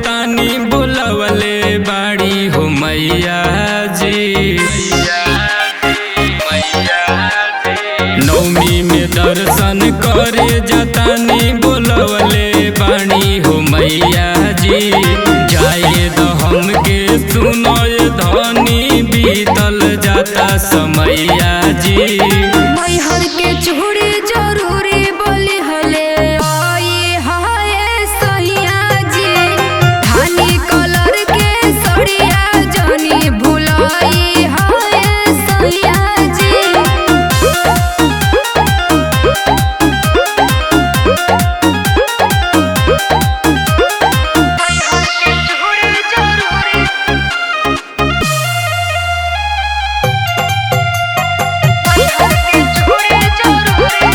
तानी बुलवले बाड़ी हो मैया जी नौमी में दर्शन करे जतानी बुलवले बाणी हो मैया जी जाए तो हमके सुनय धनी बीतल जाता समैया जी मैहर के चूड़ी जरूरी बोली हले आए हाय सैया जी धानी कलर के सड़िया जनी भुलाई हाय सैया जी मैहर के चूड़ी जरूरी मैहर के चूड़ी जरूरी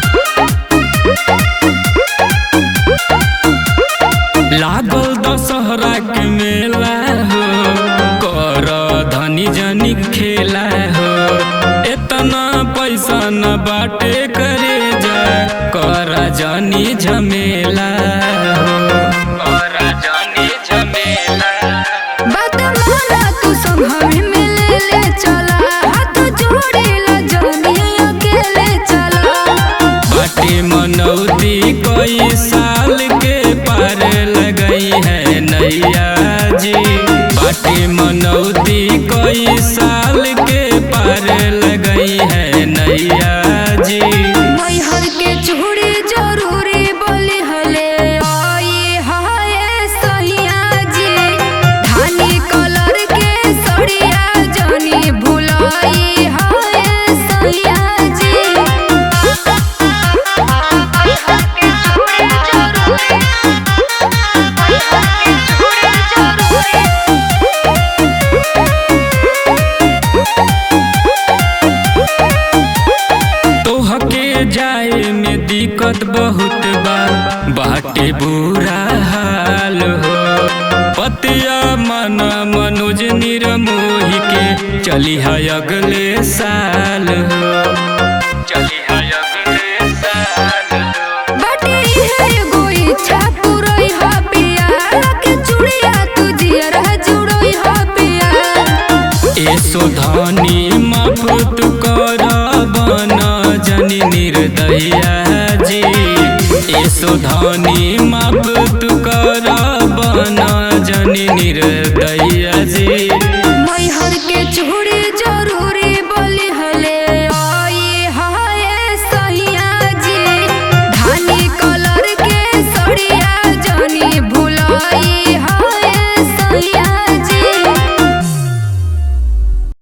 लागल दशहरा के मेला हो कर धनी जनी खेला हो इतना पैसा न बाटे करे जा कर जनी झमेला हो कर जनी झमेला बात माना तू सब हमें मिले ले चला हाथ जोड़े ला जानी अकेले चला बाटे मनौती कई साल के पार लगई है नैया जी बाटे मनौती कई साल के पार लगई है नैया जी मैहर के चूड़ी जरूरी बोली हले आए हाय सैया जी धानी कलर के सड़िया जानी भुलाई हाय सैया जी मैहर के चूड़ी जरूरी मैहर के चूड़ी जरूरी तोहके जाए में दिक्कत बहुत बा बाटे बुरा हाल हो पतिया मन मनोज निरमोही के चली है अगले साल हो चली है अगले साल हो बाटे है एगो इच्छा पुरई हा पिया के चूड़िया तू जियर जुड़ई हा पिया एसो धनी माफ तू कर बन जनी निर्दया जी एसो धनी माफ तू कर बन जनी निर्दया जी मैहर के चूड़ी